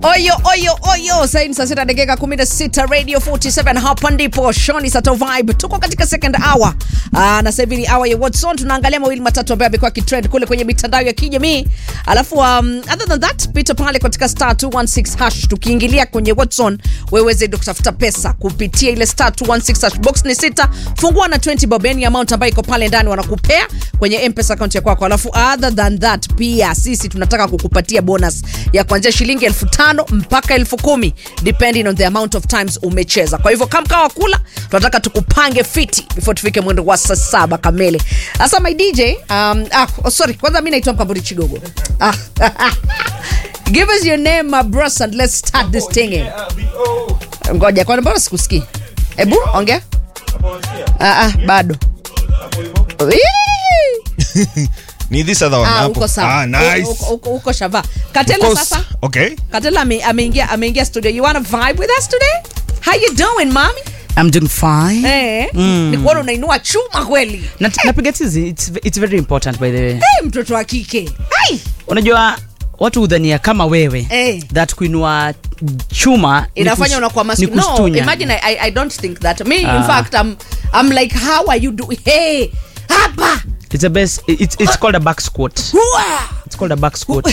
Oyo oyo oyo, saini saa sita dakika 16 Radio 47 hapa ndipo Shoni Sato Vibe. Tuko katika second hour. Ah, na sasa hivi ni hour ya What's On. Tunaangalia mawili matatu ambayo yamekuwa kitrend kule kwenye mitandao ya kijamii. Alafu um, other than that, pita pale katika star 216 hash tukiingilia kwenye What's On, wewe uweze kutafuta pesa kupitia ile star 216 hash. Box ni sita, fungua na 20 bob, yani amount ambayo iko pale ndani wanakupea kwenye M-Pesa account ya kwako. Alafu other than that, pia sisi tunataka kukupatia bonus ya kuanzia shilingi elfu tano mpaka elfu kumi depending on the amount of times umecheza. Kwa hivyo kama kawa kula, tunataka tukupange fiti before tufike mwendo wa saa saba kamili. Sasa my DJ, um, ah, oh, sorry, kwanza mimi naitwa Mkamburi Chigogo. Ah, give us your name my bros and let's start this thing. Ngoja, kwani mbona sikusikii? Ebu ongea. Ah, ah, bado. Wee! ni this other one Ah, hapo. uko sawa. Ah, nice. Uko- uko- uko shava. Of Katela course. sasa. Okay. Katela ame- ameingia ameingia studio. You wanna vibe with us today? How you doing, mommy? I'm doing fine. Eh, ni kuona unainua chuma kweli. Na, napiga tizi it's, it's very important by the way. Eh, mtoto wa kike. Ai, Unajua watu hudhania kama wewe Eh. that kuinua chuma ni inafanya kus- unakuwa ni masculine. No, kustunya. imagine I, I don't think that. Me in Ah. fact I'm I'm like how are you doing? Hey, hapa. It's a best it's, it's called a back squat. Hua. It's called a back squat.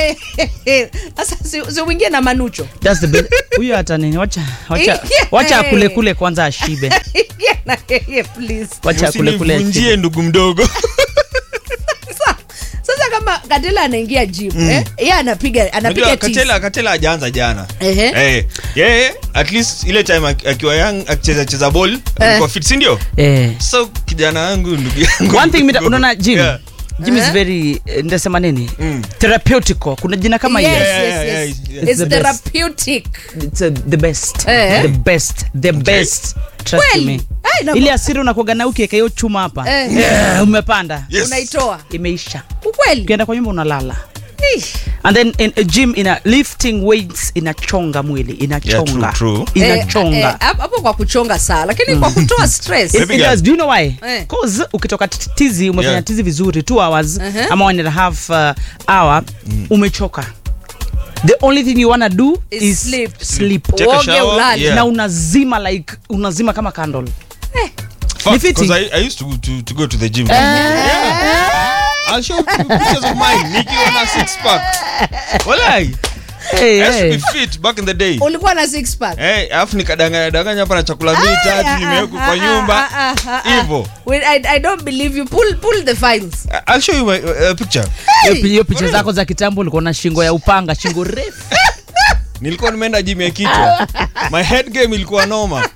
Sasa si, si uingie na manucho. That's the best. Huyo hata nini wacha wacha wacha kule kule kwanza ashibe. Ingia na yeye please. Wacha kule kule. ashibe. Usinivunjie ndugu mdogo. Sasa, sasa kama Katela anaingia gym, eh? Yeye anapiga anapiga Unajua tizi. Katela Katela hajaanza jana. Ehe. Eh, yeye at least ile time aki- akiwa young akicheza cheza ball alikuwa fit, si ndio? Eh. So kijana wangu ndugu yangu. One thing mida- unaona gym. Yeah. Gym is Eh? very eh, ndasema nini? Mm. Therapeutical. Kuna jina kama yes, hiyo. Yeah, yes, yeah, yes. yeah, yeah. It's It's the best. therapeutic. It's uh, the best. Eh. The best. The best. Trust Kweli? me. Ai, na- Ile asiri unakuaga na ukiweka hiyo chuma hapa. Eh. Eh, umepanda. Yes. Unaitoa. Imeisha. Ukweli? Ukienda kwa nyumba unalala. Ish. And then in a gym ina lifting weights inachonga mwili, inachonga. Yeah, true, true. Inachonga. Eh, eh, hapo hapo kwa kuchonga saa lakini kwa kutoa stress It, Baby it girl. does. Do you know why? Eh. Cause ukitoka t- tizi umefanya Yeah. tizi vizuri 2 hours Uh-huh. ama one and a half uh, hour umechoka. The only thing you wanna do Is is, sleep. sleep. Take a Uoge shower, ulale. yeah. Na unazima like unazima kama candle. Fuck, Ni fitting. 'cause I, I used to, to, to go to the gym. Yeah. I'll show you pictures of mine. Nikiwa na six pack. Walai. Hey, I used to hey. be fit back in the day. ulikuwa na six pack Eh, alafu nikadanganya danganya hapa na chakula mbili tatu nimewekwa kwa nyumba. Hivyo. Wait, I, I don't believe you pull, pull the files I'll show you my uh, picture. Hiyo pi- hiyo picha zako za kitambo ulikuwa na shingo ya upanga, shingo refu. Nilikuwa nimeenda gym ya kichwa. My head game ilikuwa noma.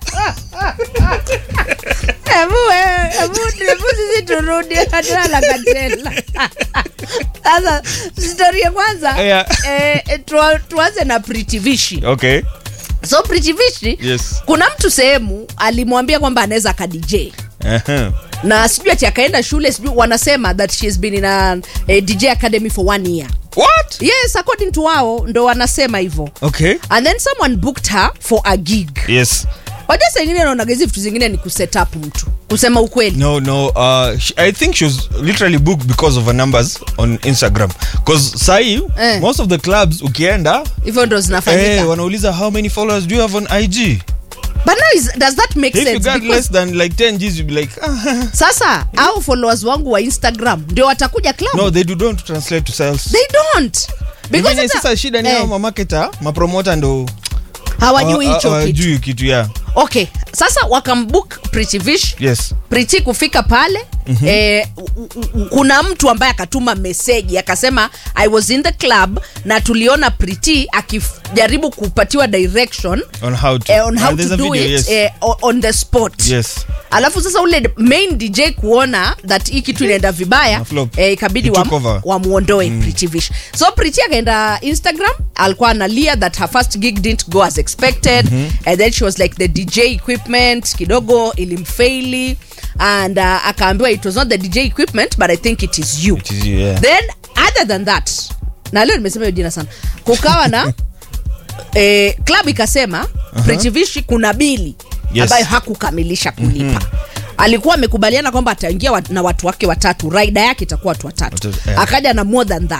Hebu wewe, hebu hebu sisi turudi katela na katela sasa story ya kwanza Yeah. eh, eh, tua- tuanze na Pretty Vishi Okay. so Pretty Vishi Yes. kuna mtu sehemu alimwambia kwamba anaweza aka DJ Uh-huh. na sijui ati akaenda shule sijui wanasema that she has been in a, a DJ academy for one year What? yes according to wao ndo wanasema hivyo Okay. and then someone booked her for a gig Yes. waja saa ingine naonaga hizi vitu zingine ni kuset up mtu kusema ukweli No, no. Uh, sh- I think she was literally booked because of her numbers on Instagram. Because sahi, Eh. most of the clubs ukienda, hivyo ndo zinafanyika eh, wanauliza how many followers do you have on IG? but now is, does that make If you sense got because less than like 10 G's, you'll be like, ah. sasa au followers wangu wa instagram ndio watakuja club no, they do don't translate to sales. they don't because Because sasa- sasa shida ni eh, hao mamarketer, mapromota ndo hawajui hawa- hicho kitu hawajui kitu ya. okay sasa wakambook Pretty Vish Yes. Priti kufika pale mm-hmm. eh, u- u- u- kuna mtu ambaye akatuma meseji akasema I was in the club na tuliona Priti akijaribu kupatiwa direction On how to. eh, on how And there's to a do video, it yes. eh, o- on the spot Yes. alafu sasa ule main dj kuona that hii kitu inaenda vibaya Na flop. eh, ikabidi He took over. wamwondoe mm. Pretty Vish so Pretty akaenda instagram alikuwa analia that her first gig didn't go as expected mm-hmm. and then she was like the dj equipment kidogo ilimfaili and uh, akaambiwa it was not the dj equipment but i think it is you It is you, yeah. then other than that na leo nimesema hiyo jina sana kukawa na eh, club ikasema uh-huh. Pretty Vish kuna bili Yes. ambayo hakukamilisha kulipa mm-hmm alikuwa amekubaliana kwamba ataingia wat, na watu wake watatu raida yake itakuwa watu watatu Watatu, yeah. akaja na more than that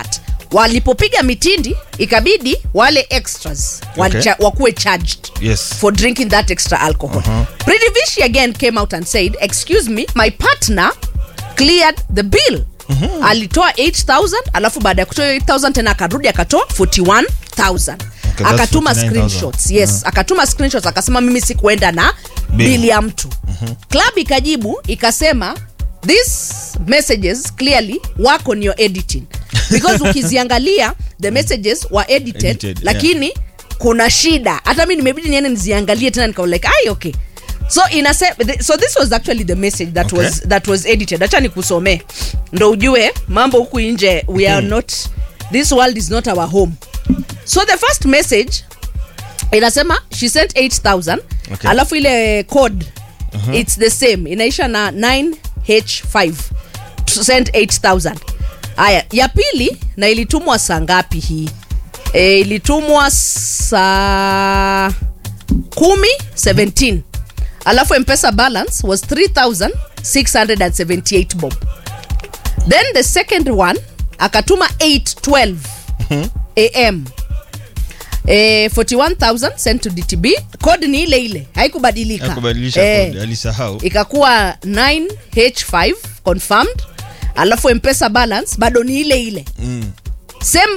walipopiga mitindi ikabidi wale extras walicha- wakuwe charged Yes. for drinking that extra alcohol uh-huh. Pritivishi again came out and said excuse me my partner cleared the bill mm-hmm. alitoa 8000 alafu baada ya kutoa hiyo 8000 tena akarudi akatoa 41000 Okay, that's akatuma 49,000. screenshots yes akatuma screenshots akasema mimi sikuenda na Bill. bili ya mtu mm-hmm. club ikajibu ikasema these messages clearly work on your editing because ukiziangalia the messages were edited, Edited, lakini kuna shida hata mi nimebidi niende niziangalie tena nikawa like ai okay so inase th- so this was actually the message that Okay. was that was edited acha nikusomee ndo ujue mambo huku nje we are not this world is not our home so the first message inasema she sent 8000 Okay. alafu ile code uh-huh. it's the same inaisha na 9h5 to send 8000 haya ya pili na ilitumwa saa ngapi hii e, ilitumwa saa kumi 17 alafu mpesa balance was 3678 bob then the second one akatuma 812 am eh, 41000 sent to dtb code ni ile ile haikubadilika Hakubadilisha Eh, code, alisahau ikakuwa 9h5 confirmed alafu mpesa balance bado ni ile ile Mm. same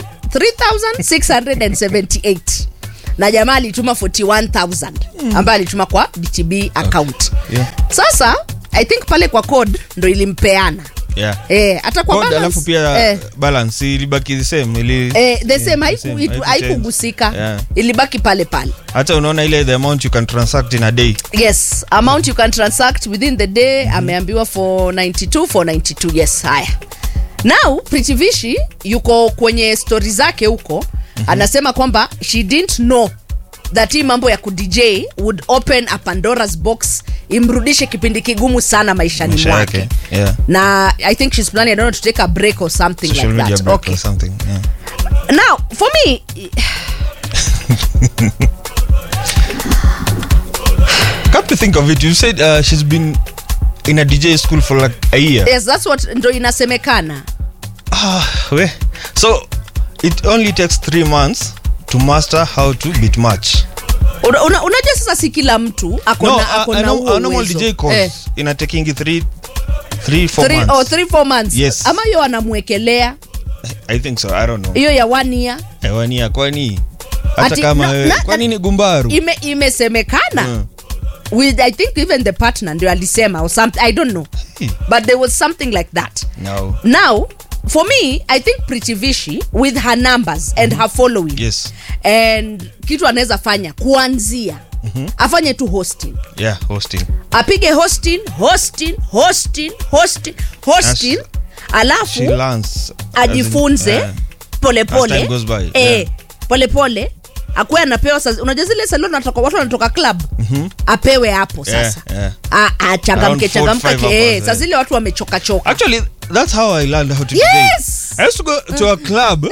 3678 na jamaa alituma 41000 ambaye alituma kwa dtb account Yeah. sasa i think pale kwa code ndo ilimpeana Yeah. eh, hata kwa Code, balance, alafu pia eh, balance ilibaki the same ili eh, the Yeah, same the haiku- same, itu- haikuchange. haikugusika Yeah. ilibaki pale pale hata unaona ile the amount you can transact in a day yes amount you can transact within the day ameambiwa for 92 for 92 yes haya now pritivishi yuko kwenye stori zake huko mm-hmm. anasema kwamba she didn't know that hii mambo ya kudj would open a pandora's box imrudishe kipindi kigumu sana maishani maisha mwake yake yeah. na i think she's planning I don't know, to take a break or something social like media that break okay or something yeah. now for me come to think of it you said uh, she's been in a dj school for like a year yes that's what ndo inasemekana ah, we. so it only takes three months to master how to beat match Una- una- unajua sasa si kila mtu ako no na- ako a, a, na norm- huo a normal uwezo. dj course Eh, ina taking three three four three- months oh, three, four months Yes. ama hiyo anamwekelea i think so i don't know hiyo ya one year ewania kwani hata Ati- kama na- wewe na- kwani ni gumbaru ime imesemekana Mm. with i think even the partner ndio alisema or something i don't know Hey. but there was something like that no now for me i think pritivishi with her numbers and her following yes and kitu anaweza fanya kuanzia mm-hmm. afanye tu hosting yeah hosting apige hosting hosting hosting hosting hosting alafu she learns as in- ajifunze yeah. polepole As time goes by, eh, yeah. polepole akuwe anapewa sa- unajua zile salon natoka watu wanatoka club mm-hmm. apewe hapo Yeah, sasa yeah. A- achangamke Around four to changamka five ke- eh, hours, saa eh. zile watu wamechoka choka Actually, that's how I learned how to Yes! DJ. I used to go to a club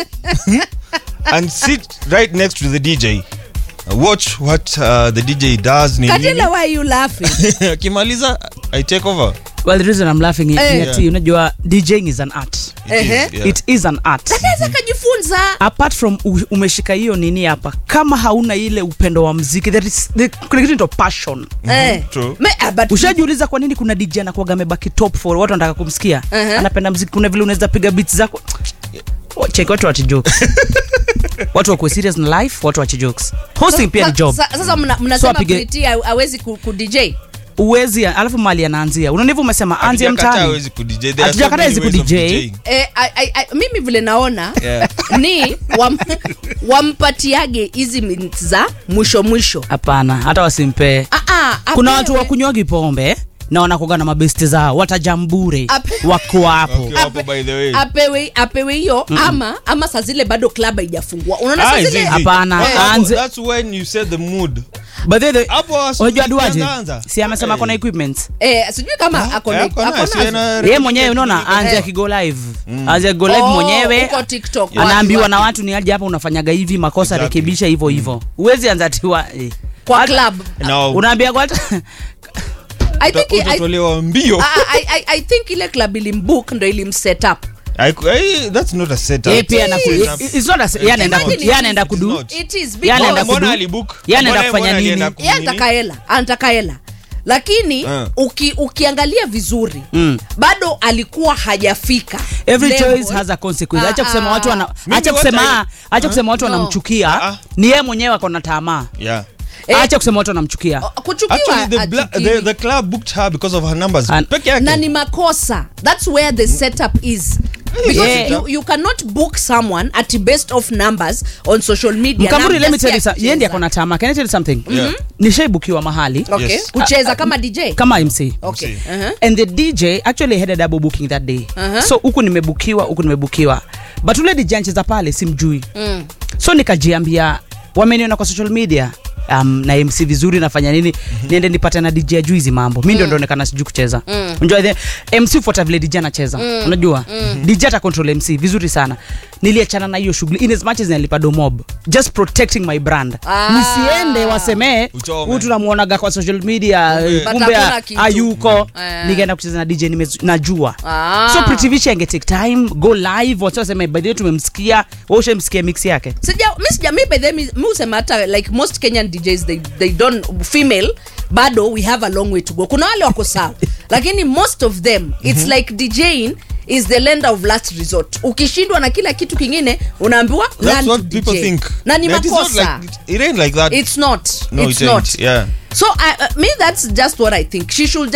and sit right next to the DJ. Watch what uh, the DJ does. ni nini. katila why you laughing Akimaliza, I take over. well the reason i'm laughing is Eh. that unajua djing is an art It Ehe. is, yeah. it is an art anaweza kajifunza apart from u- umeshika hiyo nini hapa kama hauna ile upendo wa mziki there is there, kuna kitu inaitwa passion Eh. true. Me- ah, but- ushajiuliza kwa nini kuna dj anakuwaga amebaki top for watu wanataka kumsikia Uh-huh. anapenda mziki kuna vile unaweza piga beats zako cheki watu wache jokes watu wakuwe serious na life watu wache jokes hosting pia ni Sa- job sa- sasa mna- mnasema apige- Priti ha- hawezi ku, ku dj uwezi alafu mali anaanzia unaonivu umesema anzia Hatujakataa mtaani hawezi ku-DJ. There are so Hatujakataa many hawezi ways of ku-DJ. DJing. eh, I, I, I, mimi vile naona Yeah. ni wam, wampatiage hizi minutes za mwisho mwisho hapana hata wasimpee Ah, ah, kuna apewe. watu wakunywaji pombe na wanakoga na mabesti zao watajambure Ape- wako hapo Okay, hapo by the way. apewe apewe hiyo ama ama saa zile bado club haijafungua unaona Ah, saa is zile it? Hapana, Hapo- aanze- That's when you set the mood. But the- the- Hapo wasi- unajua duaje ukianza- si amesema Hey. kona equipment eh, sijui kama ako na- Eh, ako ako nayo, si nazo. ana- ye mwenyewe unaona anze Eh. akigo live anze akigo live Oh, mwenyewe huko TikTok, wapi, anaambiwa wapi. na watu ni aje hapa unafanyaga hivi makosa Exactly. rekebisha hivyo hivyo uwezi anza tiwa eh. kwa Hata- club No. unaambia kwa hata I think, I, utatolewa mbio I, I, I think ile club ilimbook ndo ilimset up I, I, that's not a setup. Yeye pia anaku- Setup. i- it's not a- yeye anaenda ku- Imagine yeye it anaenda is- kudu not. It is Yeye anaenda because- kudu- Mbona alibook? Yeye anaenda Mbona- kufanya mbona nini? alienda yeye kunini? anataka hela anataka hela lakini Ah. uki, ukiangalia vizuri Mm. bado alikuwa hajafika every level. choice has a consequence Ah, acha kusema ah, watu wana Mimi acha what kusema I- acha kusema watu No. wanamchukia Ah. ni yeye mwenyewe ako na tamaa Yeah. Eh. acha kusema watu wanamchukia kuchukiwa Actually, the, bla- hachukiwi. the, the club booked her because of her numbers. And- Peke yake. na ni makosa that's where the setup is because Yeah. you, you cannot book someone at the best of numbers on social media mkamburi Na let me tell you mjasikia something yeye ndiye kucheza. ako na tamaa can I tell you something Yeah. nishaibukiwa mahali okay Yes. kucheza kama dj kama MC okay MC. uh-huh. and the dj actually had a double booking that day Uh-huh. so huku nimebukiwa huku nimebukiwa but ule dj ancheza pale simjui Mm. so nikajiambia wameniona kwa social media um, na mc vizuri nafanya nini niende nipate na dj ajui hizi mambo mi ndio ndaonekana sijui kucheza unajua the mc fuata vile dj anacheza unajua dj ata control mc vizuri sana niliachana na hiyo shughuli in as much as nilipa domob just protecting my brand Ah. nisiende wasemee Uchome. huyu tunamuonaga kwa social media Kumbe. kumbe But hakuna kitu. hayuko Eh. nikaenda kucheza na dj nime- najua Ah. so Pretty Vichi ange take time go live watu waseme by the way tumemsikia wewe ushamsikia mix yake sija mi sija mi by the way, mi mi husema hata like most kenyan djs they, they don't female bado we have a long way to go kuna wale wako sawa lakini most of them it's like djing is the lender of last resort ukishindwa na kila kitu kingine unaambiwa That's learn what to people DJ. think. na ni That is not makosa like, it ain't like that. it's not no, it's it ain't. not Yeah. so I, uh, me that's just what i think she should